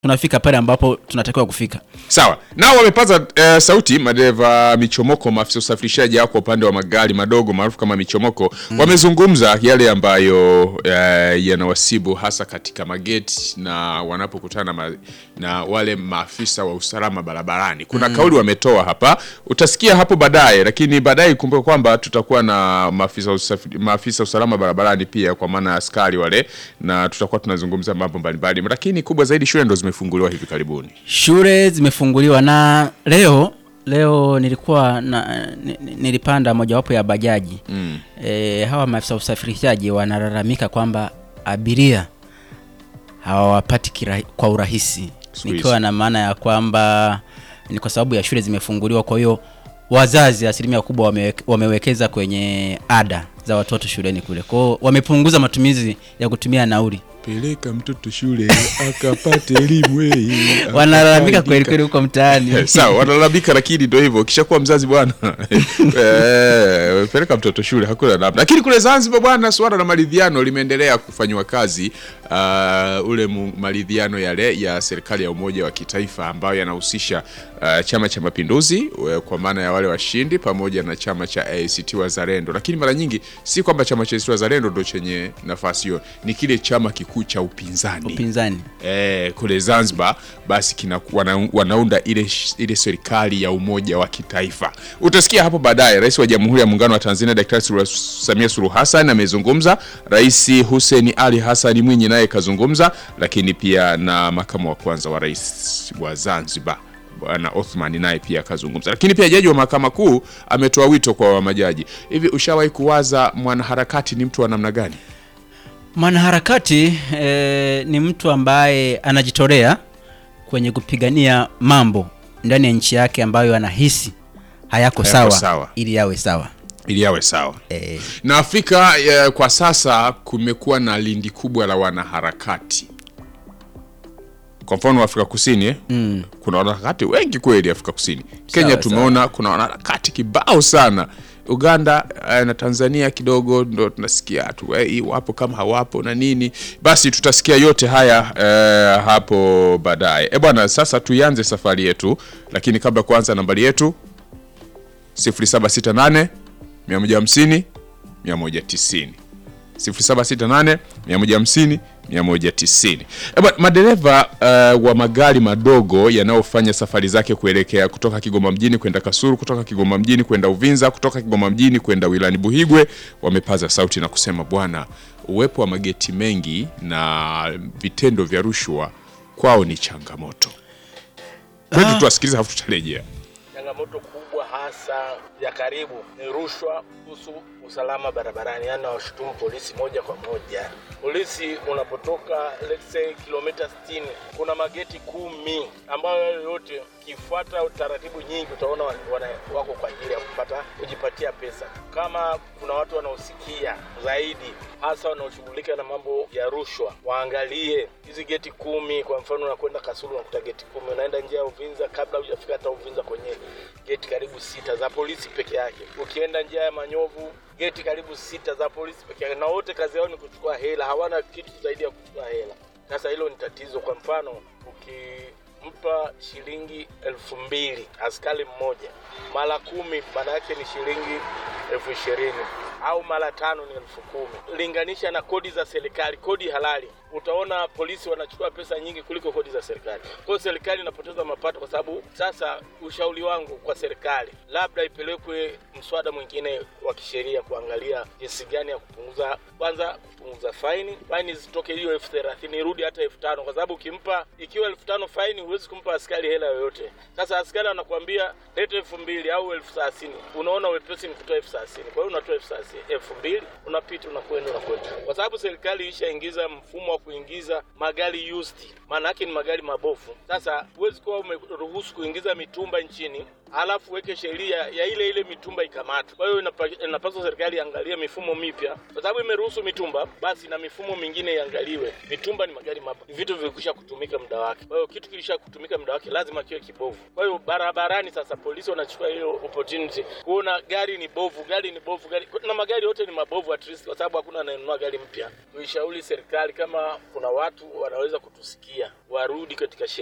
tunafika pale ambapo tunatakiwa kufika. Sawa, nao wamepaza eh, sauti madereva michomoko, maafisa usafirishaji hao kwa upande wa magari madogo maarufu kama michomoko wamezungumza yale ambayo eh, yanawasibu hasa katika mageti na wanapokutana ma, na wale maafisa wa usalama barabarani. Kuna kauli wametoa hapa, utasikia hapo baadaye, lakini baadaye kumbuka kwamba tutakuwa na maafisa usafi, maafisa usalama barabarani pia, kwa maana ya askari wale, na tutakuwa tunazungumza mambo mbalimbali, lakini kubwa zaidi shule ndo zimefunguliwa hivi karibuni. Shule zimefunguliwa na leo leo nilikuwa na, ni- ni- nilipanda mojawapo ya bajaji mm. E, hawa maafisa usafirishaji wanalalamika kwamba abiria hawawapati kira- kwa urahisi, Siku nikiwa hizi. na maana ya kwamba ni kwa sababu ya shule zimefunguliwa. Kwa hiyo wazazi asilimia kubwa wamewek- wamewekeza kwenye ada za watoto shuleni kule, kwa hiyo wamepunguza matumizi ya kutumia nauli. peleka mtoto shule akapate elimu eh, Wanalalamika akaandika. kweli kweli huko mtaani. Sawa, wanalalamika, lakini ndio hivyo, ukishakuwa mzazi bwana eh, peleka mtoto shule, hakuna namna. Lakini kule Zanzibar bwana, suala la maridhiano limeendelea kufanywa kazi. Uh, ule mu- maridhiano yale ya serikali ya umoja wa kitaifa ambayo yanahusisha uh, Chama cha Mapinduzi uh, kwa maana ya wale washindi pamoja na chama cha ACT Wazalendo, lakini mara nyingi si kwamba chama cha ACT Wazalendo ndo chenye nafasi hiyo, ni kile chama kikuu cha upinzani upinzani eh, kule Zanzibar basi kina, wana, wanaunda ile, sh- ile serikali ya umoja wa kitaifa. Utasikia hapo baadaye Rais wa Jamhuri ya Muungano wa Tanzania Daktari Sulu- Samia Suluhu Hassan amezungumza, Rais Hussein Ali Hassan Mwinyi naye kazungumza, lakini pia na makamu wa kwanza wa rais wa Zanzibar Bwana Othman naye pia akazungumza, lakini pia jaji wa mahakama kuu ametoa wito kwa majaji. Hivi ushawahi kuwaza mwanaharakati ni mtu wa namna gani? mwanaharakati eh, ni mtu ambaye anajitolea kwenye kupigania mambo ndani ya nchi yake ambayo anahisi hayako Hayako sawa, sawa. ili yawe sawa Ili yawe sawa. eh, na Afrika eh, kwa sasa kumekuwa na lindi kubwa la wanaharakati. Kwa mfano Afrika Kusini eh, mm, kuna wanaharakati wengi kweli Afrika Kusini. Kenya Sawa, tumeona kuna wanaharakati kibao sana. Uganda eh, na Tanzania kidogo ndo tunasikia tu eh, wapo kama hawapo na nini. Basi tutasikia yote haya eh, hapo baadaye. Eh bwana, sasa tuianze safari yetu, lakini kabla ya kuanza nambari yetu 0768 150 190 0768 150 190. Eba, madereva uh, wa magari madogo yanayofanya safari zake kuelekea kutoka Kigoma mjini kwenda Kasulu, kutoka Kigoma mjini kwenda Uvinza, kutoka Kigoma mjini kwenda wilani Buhigwe wamepaza sauti na kusema bwana, uwepo wa mageti mengi na vitendo vya rushwa kwao ni changamoto. Kwetu tuwasikiliza, hafu tutarejea. Changamoto kubwa hasa ya karibu ni rushwa kuhusu usalama barabarani, yaani nawashutumu polisi moja kwa moja. Polisi unapotoka let's say kilomita 60 kuna mageti kumi ambayo hayo yote kifuata taratibu nyingi utaona wana, wana- wako kwa ajili ya kupata kujipatia pesa. Kama kuna watu wanaosikia zaidi, hasa wanaoshughulika na mambo ya rushwa, waangalie hizi geti kumi. Kwa mfano, unakwenda Kasulu unakuta geti kumi, unaenda njia ya Uvinza, kabla hujafika hata Uvinza kwenye geti karibu sita za polisi peke yake. Ukienda njia ya Manyovu geti karibu sita za polisi peke yake, na wote kazi yao ni kuchukua hela, hawana kitu zaidi ya kuchukua hela. Sasa hilo ni tatizo. Kwa mfano ukimpa shilingi elfu mbili askari mmoja mara kumi, maana yake ni shilingi elfu ishirini au mara tano ni elfu kumi. Linganisha na kodi za serikali, kodi halali, utaona polisi wanachukua pesa nyingi kuliko kodi za serikali. Kwa hiyo serikali inapoteza mapato, kwa sababu sasa, ushauri wangu kwa serikali, labda ipelekwe mswada mwingine wa kisheria kuangalia jinsi gani ya kupunguza, kwanza kupunguza faini, faini zitoke hiyo elfu thelathini irudi hata elfu tano kwa sababu ukimpa, ikiwa elfu tano faini, huwezi kumpa askari hela yoyote. Sasa askari anakuambia lete elfu mbili au elfu thelathini unaona wepesi ni kutoa elfu thelathini kwa hiyo unatoa elfu thelathini elfu mbili unapita unakwenda unakwenda, kwa sababu serikali ishaingiza mfumo wa kuingiza magari used, maana yake ni magari mabofu. Sasa huwezi kuwa umeruhusu kuingiza mitumba nchini alafu weke sheria ya ile ile mitumba ikamatwe. Kwa hiyo inapa- inapaswa serikali iangalie mifumo mipya, kwa sababu imeruhusu mitumba, basi na mifumo mingine iangaliwe. Mitumba ni magari mapya, ni vitu vilikwisha kutumika muda wake. Kwa hiyo kitu kilisha kutumika muda wake lazima kiwe kibovu. Kwa hiyo barabarani sasa polisi wanachukua hiyo opportunity kuona gari ni bovu, gari ni bovu, gari na magari yote ni mabovu at least, kwa sababu hakuna anayenunua gari mpya. Tuishauri serikali kama kuna watu wanaweza kutusikia warudi katika sheria